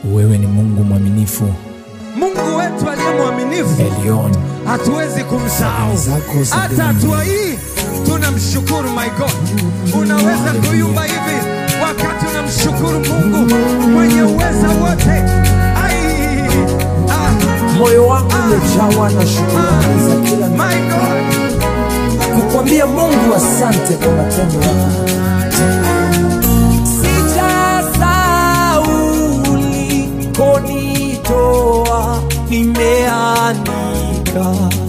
wewe ni Mungu mwaminifu, Mungu wetu aliye mwaminifu, Elion. hatuwezi kumsahau. Zako za Hata dunia. hatua hii tunamshukuru. My God, unaweza kuyumba hivi wakati unamshukuru Mungu mwenye uweza wote. Ai, ah, moyo wangu umejawa na shukrani za kila namna. my God, kukwambia Mungu asante kwa matendo yako. Sijasahau ulikonitoa, nimeandika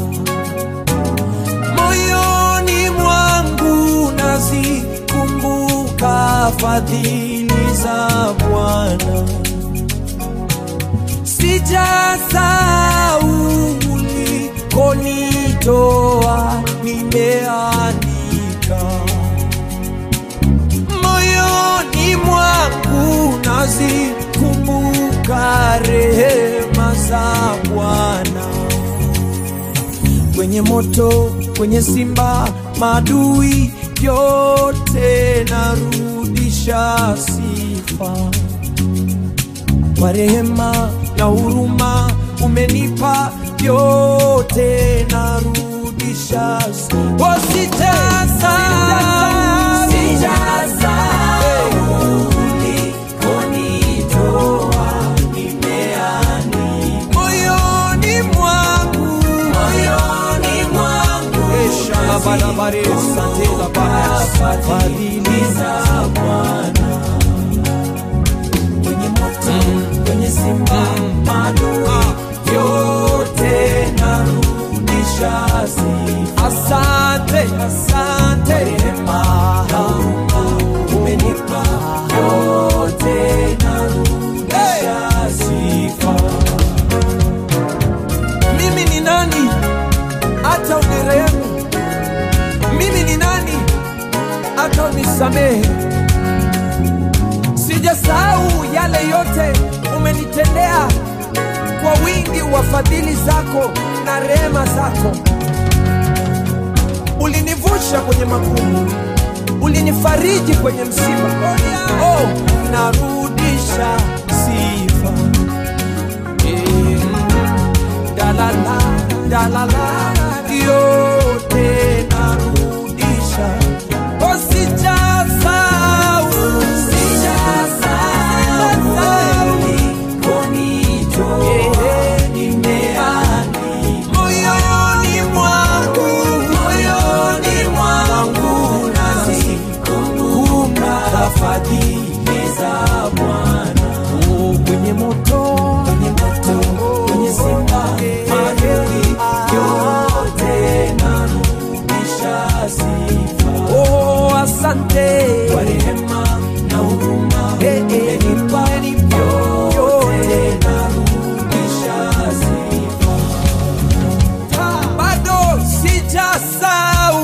moyoni mwangu, nazikumbuka fadhili za Bwana sijasahau ulikonitoa, nimeandika moyoni mwangu, nazikumbuka rehema za Bwana kwenye moto, kwenye simba, madui yote narudisha sifa kwa rehema na huruma umenipa yote, narudisha oh, sijaza moyoni mwangu Eshalabalabare, satelabare, fadhili za Bwana kwenye moto, kwenye simba, madui yote narudisha sifa. Asante, asante, rehema na huruma umenipa yote, narudisha sifa. Mimi ni nani hata unirehemu? Mimi ni nani hata unisamehe? Sijasahau yale yote umenitendea kwa wingi wa fadhili zako na rehema zako. Ulinivusha kwenye magumu, ulinifariji kwenye msiba. Oh, narudisha sifa. Eh, dalala, dalala, yote narudisha. Oh, sijasahau, moyoni mwangu, moyoni mwangu nazikumbuka fadhili za Bwana. Oh, kwenye moto, kwenye moto, kwenye simba, maadui yote narudisha sifa. Oh, asante kwa rehema na huruma umenipa yote narudisha sifa bado sijasahau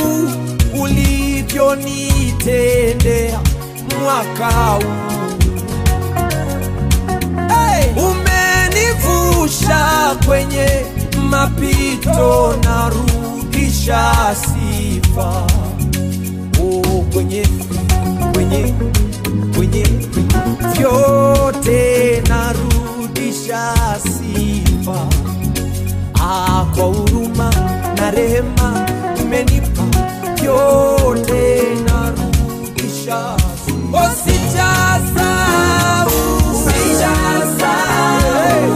ulivyonitendea mwaka huu. Hey! Umenivusha kwenye mapito, narudisha sifa oh, kwenye kwenye kwenye vyote narudisha sifa Ah, kwa huruma na rehema umenipa yote, narudisha Oh, sijasahau, sijasahau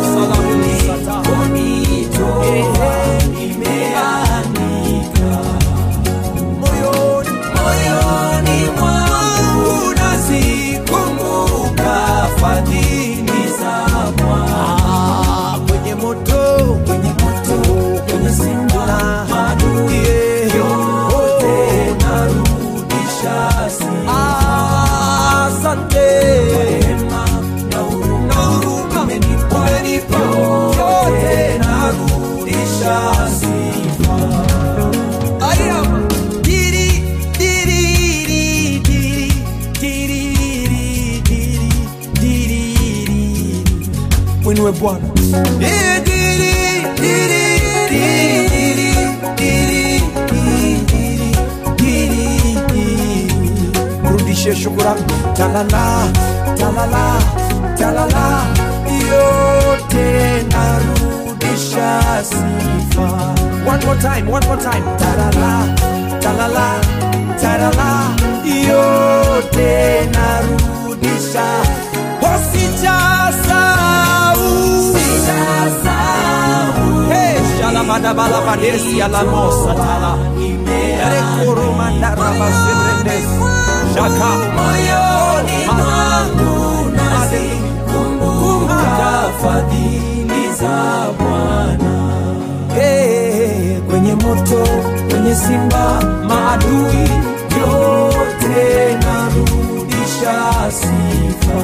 ulikonitoa, nimeandika moyoni moyoni mwangu nazikumbuka fadhili za Bwana kwenye moto kwenye moto kwenye simba madui yote narudisha sifa. Asante na huruma umenipa yote narudisha sifa. Ayama. Diri, diri, diri, diri, diri, diri, diri. Mwinue Bwana. Eh, diri, diri, diri, diri, diri, diri, diri. Mrudishie shukurani talala talala talala more time, one more time. Tarala, talala, tarala, yote narudisha. Oh, sijasahau. Hey, shalabadabalabadesi alamosatala. Rekoromandarabasebrendesi. Shaka. moyoni mwangu nazikumbuka fadhili za Bwana. Hey, kwenye moto, kwenye simba, maadui yote narudisha sifa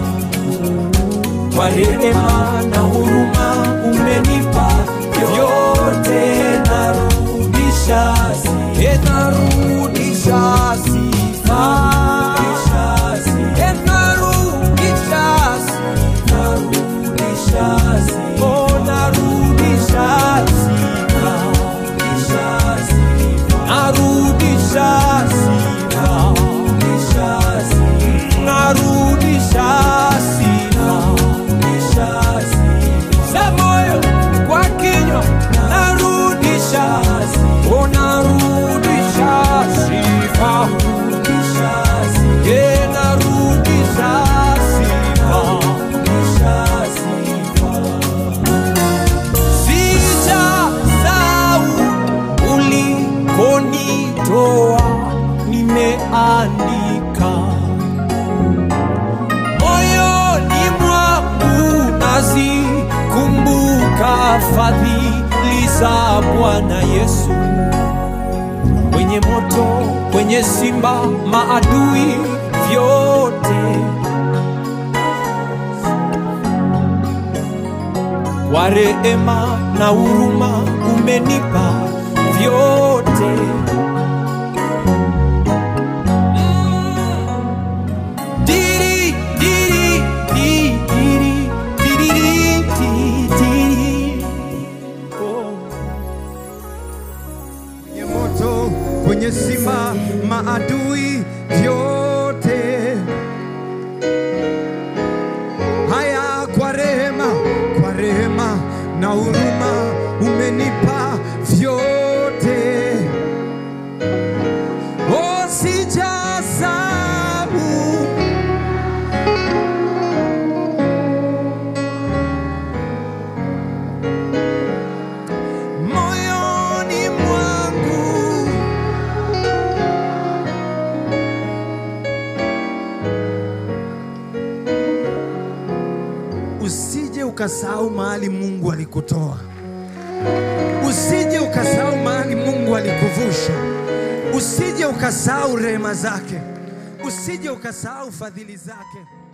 kwa rehema na huruma umenipa yote narudisha sifa Eh, narudisha sifa Eh, narudisha sifa Oh, narudisha sifa narudisha sifa narudisha sifa za moyo kwa kinywa narudisha oh, narudisha sifa Yeah, narudisha sifa sijasahau ulikonitoa nimeandika moyoni mwangu nazikumbuka fadhili za Bwana Yesu kwenye moto, kwenye simba, maadui vyote kwa rehema na huruma umenipa vyote. Diri, diri, di, diri, diri, di, diri. Oh. kwenye moto, kwenye simba, maadui vyote haya, kwa rehema, kwa rehema na huruma umenipa vyote. Oh, sijasahau moyoni mwangu usije ukasahau mahali Mungu alikutoa, usije ukasahau mahali Mungu alikuvusha, usije ukasahau rehema zake, usije ukasahau fadhili zake.